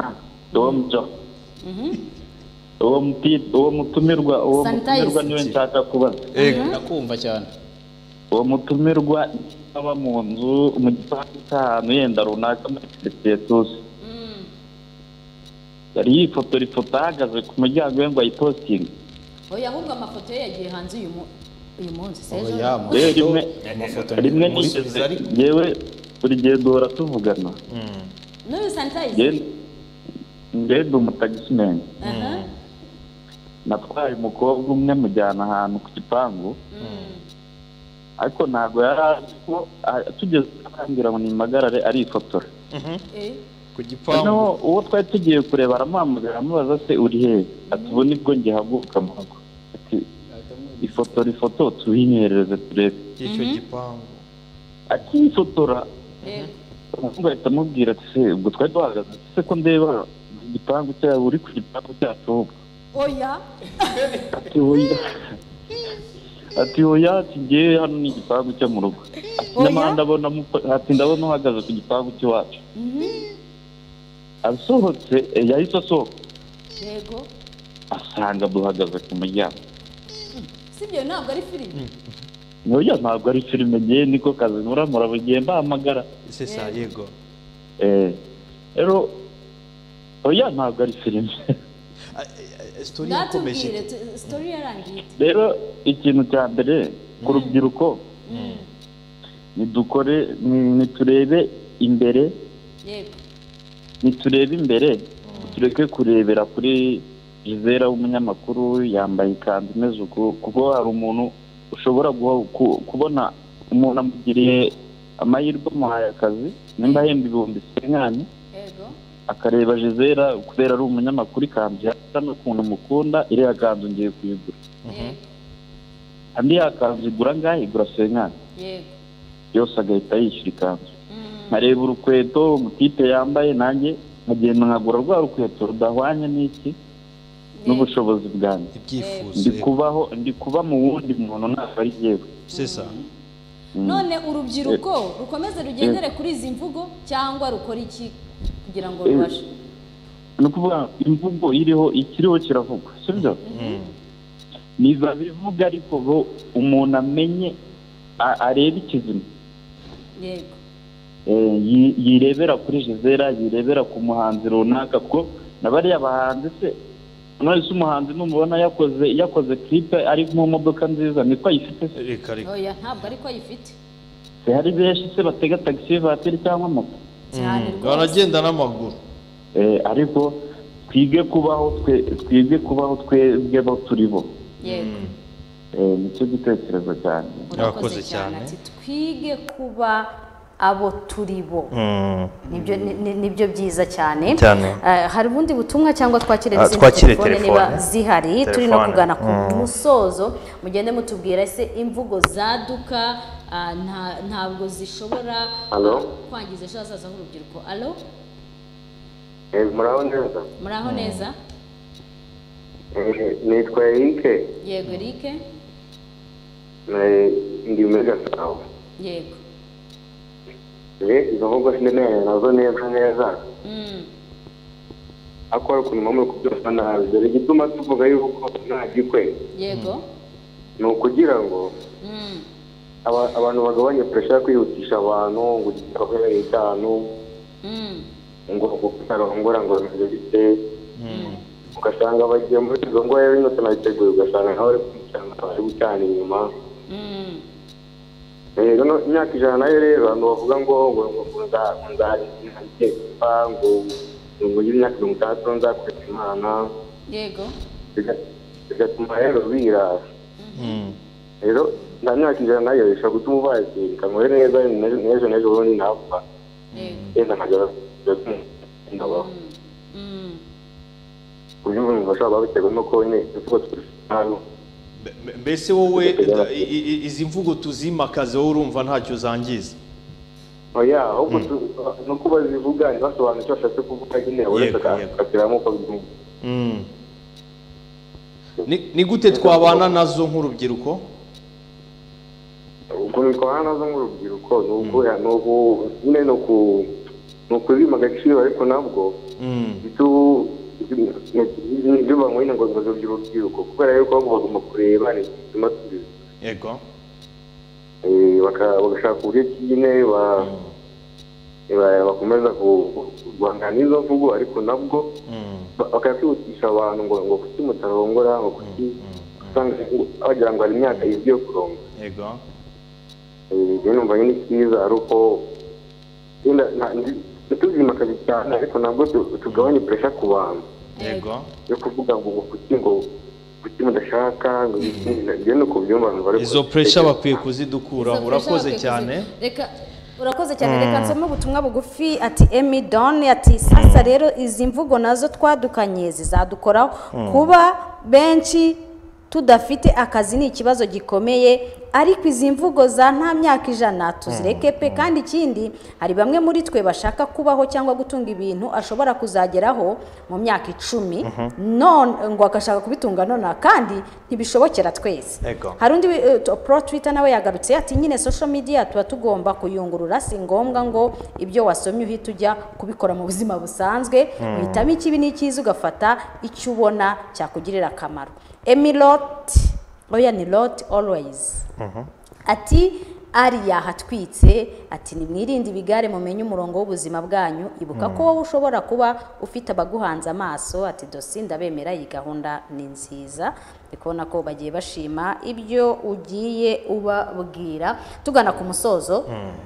uwo mujya uwo muti- uwo mutumirwa uwo Sanitize. mutumirwa niwe nshaka kubaza ndakumva cyane uwo mutumirwa aba mu nzu mu gipangu cy'ahantu yenda runaka muri karitsiye tuzi yari yifotora ifoto ahagaze ku muryango we ngo ayipositinge oya ahubwo amafoto ye yagiye hanze uyu mu- uyu munsi sejo Oya, yewe amafoto- rimwe amafoto rimwe ni- nigeze yewe buri gihe duhora tuvugana n'uyu sanitayiza Njye- njye ndi umutagisimeni natwaye umukobwa umwe mujyana ahantu ku gipangu ariko ntabwo yari azi ko ah, tugeze arambwira ngo nimpagarare arifotora ku noneho uwo twari tugiye kureba aramuhamagara amubaza se uri hehe ati ubu nibwo ngihaguruka mu rugo ati ifotora ifoto tuyinyerereze turebe icyo gipangu akiyifotora umuhungu ahita amubwira ati se ubwo twari duhagaze ati se ko ndeba igipangu cyabo uri ku gipangu cyacu ahubwo oya ati oya ati oya ati ngewe hano ni igipangu cyo mu rugo ati Oya? nyamara ndabona muko- ati ndabona uhagaze ku gipangu cy'iwacu asohotse eh, yahise asohoka yego asanga duhagaze ku muryango si ibyo ntabwo ari filime oya ntabwo ari filime ngewe niko kazi nkora murabugiye mbahamagara sesa yego Eh, rero oya ntabwo ari filime sitori ndatubwire tu- sitori yarangiye ite? rero ikintu cya mbere ku rubyiruko nidukore ni- niturebe imbere yego niturebe imbere tureke kurebera kuri jizera w'umunyamakuru yambaye ikanzu imeze uku kuko hari umuntu ushobora guha- ku- kubona umuntu amugiriye amahirwe amuhaye akazi nimba ahemba ibihumbi senkani yego akareba jizera kubera ari umunyamakuru ikanzu yasa n'ukuntu mukunda iriya kanzu ngiye kuyigura yego andi yakanzu igura angahe igura senkani yego yose agahita yishyura ikanzu nkareba urukweto umutipe yambaye nanjye nkagenda nkagura rwa rukweto rudahwanye n'iki n'ubushobozi bwanjye ibyifuzo ndi kubaho ndi kuba mu wundi muntu ntabwo ari yewe sesa Mm. none urubyiruko rukomeze rugendere kuri izi mvugo cyangwa rukora iki kugira ngo Eh. rubashe ni ukuvuga imvugo iriho ikiriho kiravugwa sibyo niba bivuga ariko bo umuntu amenye a- arebe ikizima yego Eh, yi- yirebera kuri jizera yirebera ku muhanzi runaka kuko na bariya bahanzi se none se umuhanzi numubona yakoze yakoze kiripe ari mu modoka nziza niko ayifite se reka oya ntabwo ariko ayifite hari benshi se batega tagisi vatiri cyangwa moto cyane baragenda n'amaguru Eh, ariko twige kubaho twe twige kubaho twebwe bo turi bo yego Eh, nicyo gitekerezo cyane urakoze cyane ati twige kuba abo turi bo Nibyo- ni- ni- nibyo byiza cyane Cyane. Eh, hari ubundi butumwa cyangwa twakire Ah, izindi twakire telefone telefone. niba zihari turi no Telefone. kugana ku Mm. musozo mugende mutubwira ese imvugo zaduka ah, nta- ntabwo zishobora Hello? ah, kwangiza ejo hazaza h'urubyiruko alo Eh, muraho neza muri aho neza Eh, nitwa erike yego erike Eh, ndi muri gasabo yego Eh, izo mvugo sinemeranya nazo neza neza Mm. ariko hari ukuntu mama uri kubyumva nabi dore igituma tuvuga yuko nta gikwe yego ni ukugira ngo Mm. aba- abantu bagabanye puresha yo kwihutisha abantu ngo ugire ababereye itanu Mm. ngo utarongora ngo bimeze bite ugasanga bagiye muri izo ngoya binotse nabiteguye ugasanga nawe ari kwicarana bari gucana inyuma Mm. Eh, noneho imyaka ijana nayo rero abantu bavuga ngo ngo ngo ngo nza- ngo nzareba ngo ngo ngire imyaka mirongo itandatu nzakureka imana yego biga- bigatuma rero birara rero nta myaka ijana nayo ishobora gutuma ubakirika ngo rero neza n'ejo n'ejo n'ejo bundi napfa yenda nkajya ndabaho ku buryo umuntu bashobora kuba biterwa nuko nyine imvugo tuzi nabi M- mbese wowe i- i- i- izi mvugo tuzimakaze wowe urumva ntacyo zangiza oya ahubwo tu- ni uko bazivuga ntibasobanure icyo bashatse kuvuga nyine buri wese akatiramo uko bimwe Mm. Ni- ni gute twabana nazo nk'urubyiruko ukuntu tubana nazo nk'urubyiruko ni uguhera ni uku nyine ni uku ni ukuzima agaciro ariko nabwo ibyo ibyo banyweye ngo ngo zibyo urubyiruko kubera yuko ahubwo bagomba kureba ni igituma tubizi yego Eh, baka- bagashaka uburyo ki nyine ba- ba- bakomeza ku- ku- guhangana n'izo mvugo ariko nabwo ba- bakakwihutisha abantu ngo ngo kuki mutarongora ngo kuki usanga bagira ngo hari imyaka yibwe yo kurongora yego ibyo numva nyine cyiza ari uko wenda nta- ndi- ntituzimakaze cyane ariko ntabwo tu- tugabanye puresha ku bantu yego yo kuvuga ngo ngo kuki ngo kuki mudashaka ngo iki, ibyo ni uko byumva numva ariko izo puresha bakwiye kuzidukuraho Izo urakoze pressure cyane bakwiye kuzi- reka urakoze cyane Mm. reka nsome ubutumwa bugufi ati emi doni ati sasa rero izi mvugo nazo twadukanye zizadukoraho Mm. kuba benshi tudafite akazi ni ikibazo gikomeye ariko izi mvugo za nta myaka ijana tuzireke pe kandi ikindi hari bamwe muri twe bashaka kubaho cyangwa gutunga ibintu ashobora kuzageraho mu myaka icumi Mhm. none ngo agashaka kubitunga nonaha kandi ntibishobokera twese Ego. hari undi wi- eh, to- pro twitter nawe yagarutse ati nyine social media tuba tugomba kuyungurura si ngombwa ngo ibyo wasomye uhita ujya kubikora mu buzima busanzwe Mm. uhitamo ikibi n'icyiza ugafata icyo ubona cyakugirira akamaro emilot oya ni lot always ati ari yahatwitse ati nimwirinde ibigare mumenye umurongo w'ubuzima bwanyu ibuka ko Mm. wowe ushobora kuba ufite abaguhanze amaso ati dosi ndabemera iyi gahunda ni nziza ndi kubona ko bagiye bashima ibyo ugiye ubabwira tugana ku musozo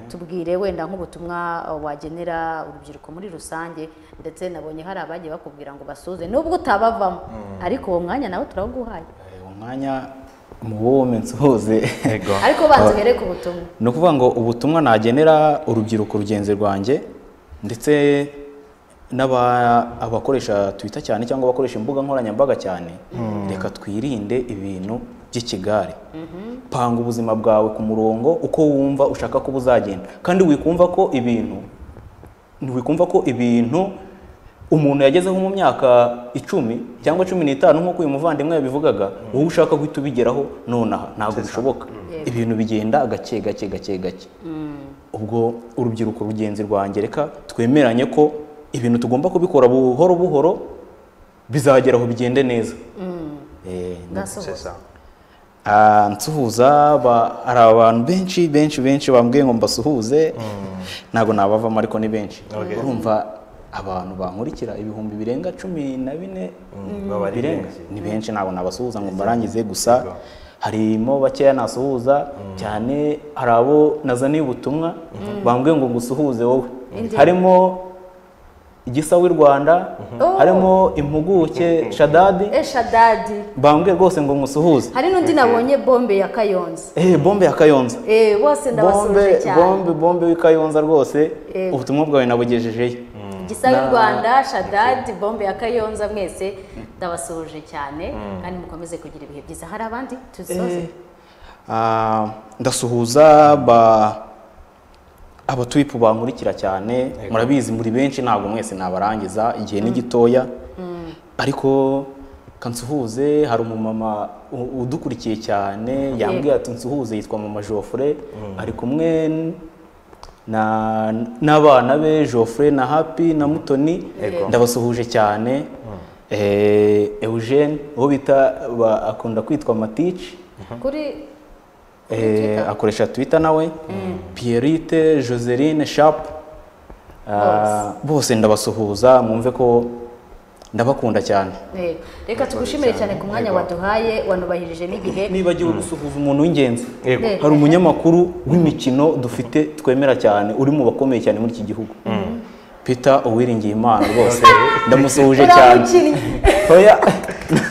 tubwire wenda nk'ubutumwa wagenera urubyiruko muri rusange ndetse nabonye hari abagiye bakubwira ngo basuze nubwo utabavamo Mm. ariko uwo mwanya nawe turawuguhaye umwanya mu wowe nsuhuze ariko banza uhere ku butumwa ni ukuvuga ngo ubutumwa nagenera urubyiruko rugenzi rwanjye ndetse n'aba- abakoresha twita cyane cyangwa abakoresha imbuga nkoranyambaga cyane Mm. reka twirinde ibintu by'ikigare panga ubuzima bwawe ku murongo uko wumva ushaka ko buzagenda kandi wikumva ko ibintu wikumva ko ibintu umuntu yagezeho mu myaka icumi cyangwa cumi n'itanu nk'uko uyu muvandimwe yabivugaga wowe ushaka guhita ubigeraho nonaha ntabwo bishoboka Yego. ibintu bigenda gake gake gake gake ubwo urubyiruko rugenzi rwanjye reka twemeranye ko ibintu tugomba kubikora buhoro buhoro bizageraho bigende neza Eh, ndasohoza Ah, nsuhuza ba- hari abantu benshi benshi benshi bambwiye ngo mbasuhuze ntabwo nabavamo ariko ni benshi urumva abantu bankurikira ibihumbi birenga cumi na bine Mm, baba ari birenga benshi. ni benshi ntabwo nabasuhuza ngo mbarangize gusa harimo bakeya nasuhuza cyane hari abo nazaniye ubutumwa Mhm. bambwiye ngo ngusuhuze wowe Indi. harimo igisa w'i rwanda Oh. harimo impuguke shadadi eshadadi bambwiye rwose ngo musuhuze hari n'undi nabonye bombe ya kayonza eh bombe ya kayonza Eh, bose ndabasuhuje bombe cyane bombe bombe w'ikayonza rwose Eh. ubutumwa bwawe nabugejejeyo gisa y'u Na- rwanda shadadi bombe ya kayonza mwese ndabasuhuje cyane Mm. kandi mukomeze kugira ibihe byiza hari abandi tuzisoze Eh. Ah, ndasuhuza ba abatuyipu bankurikira cyane murabizi muri benshi ntabwo mwese nabarangiza igihe ni gitoya Mm. ariko kansuhuze hari umumama u- udukurikiye cyane yambwiye ati nsuhuze yitwa mama Geoffrey ari kumwe n- na n'abana be Geoffrey na Happy na Mutoni Yego. ndabasuhuje cyane eh, Eugene uwo bita ba- akunda kwitwa Matici kuri Eh, akoresha twitter nawe pierite joseline sharp Ah, bose ndabasuhuza mwumve ko ndabakunda cyane Eh, reka tugushimire cyane ku mwanya waduhaye wanubahirije n'igihe nibagiwe gusuhuza umuntu w'ingenzi Yego. hari umunyamakuru w'imikino dufite twemera cyane uri mu bakomeye cyane muri iki gihugu peter uwiringiye imana rwose ndamusuhuje cyane Uramukinnyi. oya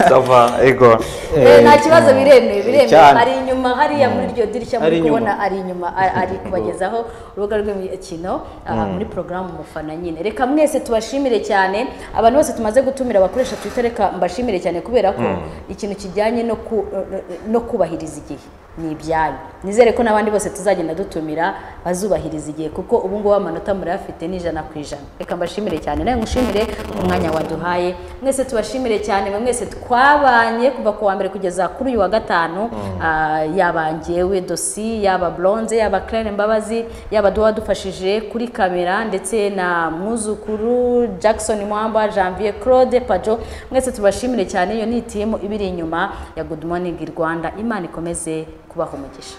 sava ego Eh, nta kibazo biremewe biremewe cyane. ari inyuma hariya muri iryo dirishya Ari muri inyuma. kubona ari inyuma a- ari kubagezaho urubuga rw'imikino aha, muri porogaramu umufana nyine reka mwese tubashimire cyane abantu bose tumaze gutumira abakoresha twita reka mbashimire cyane kubera ko Mm. ikintu kijyanye no ku- no kubahiriza igihe ni ibyanyu nizere ko n'abandi bose tuzagenda dutumira bazubahiriza igihe kuko ubu ngubu amanota murayafite ni ijana ku ijana reka mbashimire cyane nawe ngushimire umwanya waduhaye mwese tubashimire cyane mwe mwese twabanye kuva ku wa mbere kugeza kuri uyu wa gatanu Ah, yaba njyewe dosi yaba blonze yaba claire mbabazi yaba duwa dufashije kuri kamera ndetse na mwuzukuru jackson mwamba janvier claude pajo mwese tubashimire cyane iyo ni itimu ibiri inyuma ya good morning rwanda imana ikomeze kubaha umugisha